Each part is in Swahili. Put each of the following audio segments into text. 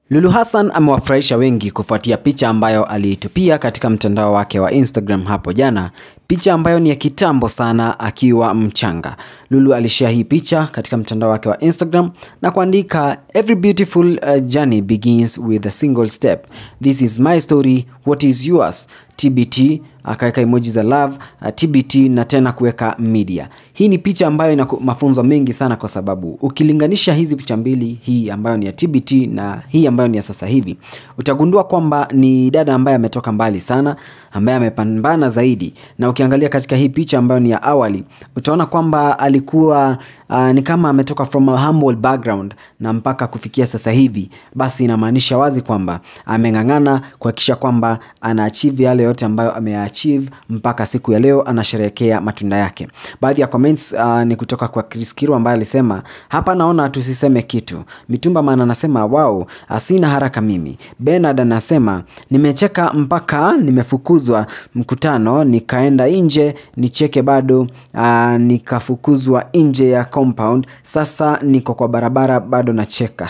Lulu Hassan amewafurahisha wengi kufuatia picha ambayo aliitupia katika mtandao wake wa Instagram hapo jana, picha ambayo ni ya kitambo sana akiwa mchanga. Lulu alishare hii picha katika mtandao wake wa Instagram na kuandika every beautiful uh, journey begins with a single step. This is my story, what is yours? TBT akaweka emoji za love uh, TBT na tena kuweka media. Hii ni picha ambayo ina mafunzo mengi sana, kwa sababu ukilinganisha hizi picha mbili, hii ambayo ni ya TBT na hii ambayo ni ya sasa hivi, utagundua kwamba ni dada ambaye ametoka mbali sana, ambaye amepambana zaidi. Na ukiangalia katika hii picha ambayo ni ya awali, utaona kwamba alikuwa uh, ni kama ametoka from a humble background na mpaka kufikia sasa hivi, basi inamaanisha wazi kwamba ameng'ang'ana kuhakikisha kwamba ana achieve yale yote ambayo ameachieve mpaka siku ya leo anasherehekea matunda yake. Baadhi ya comments uh, ni kutoka kwa Chris Kiru ambaye alisema hapa naona tusiseme kitu. Mitumba man anasema wow, asina haraka mimi. Bernard anasema nimecheka mpaka nimefukuzwa mkutano nikaenda nje nicheke bado uh, nikafukuzwa nje ya compound. Sasa niko kwa barabara bado nacheka.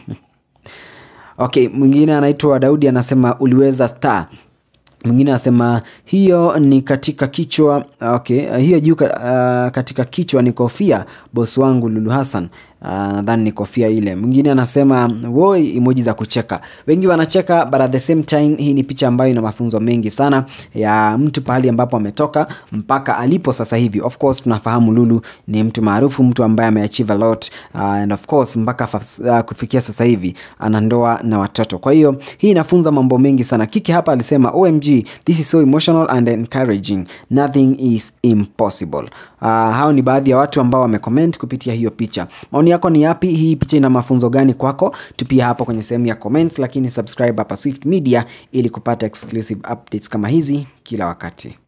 Okay, mwingine anaitwa Daudi anasema uliweza star mwingine anasema hiyo ni katika kichwa okay, hiyo juu uh, katika kichwa ni kofia bosi wangu Lulu Hassan. Uh, nadhani ni kofia ile. Mwingine anasema woi, emoji za kucheka. Wengi wanacheka but at the same time, hii ni picha ambayo ina mafunzo mengi sana ya mtu pahali ambapo ametoka mpaka alipo sasa hivi. Of course tunafahamu Lulu ni mtu maarufu, mtu ambaye ameachieve a lot uh, and of course mpaka uh, kufikia sasa hivi ana ndoa na watoto. Kwa hiyo hii inafunza mambo mengi sana. Kiki hapa alisema OMG, this is so emotional and encouraging. Nothing is impossible. Uh, hao ni baadhi ya watu ambao wamecomment kupitia hiyo picha. Maoni yako ni yapi? Hii picha ina mafunzo gani kwako? Tupia hapo kwenye sehemu ya comments, lakini subscribe hapa Swift Media ili kupata exclusive updates kama hizi kila wakati.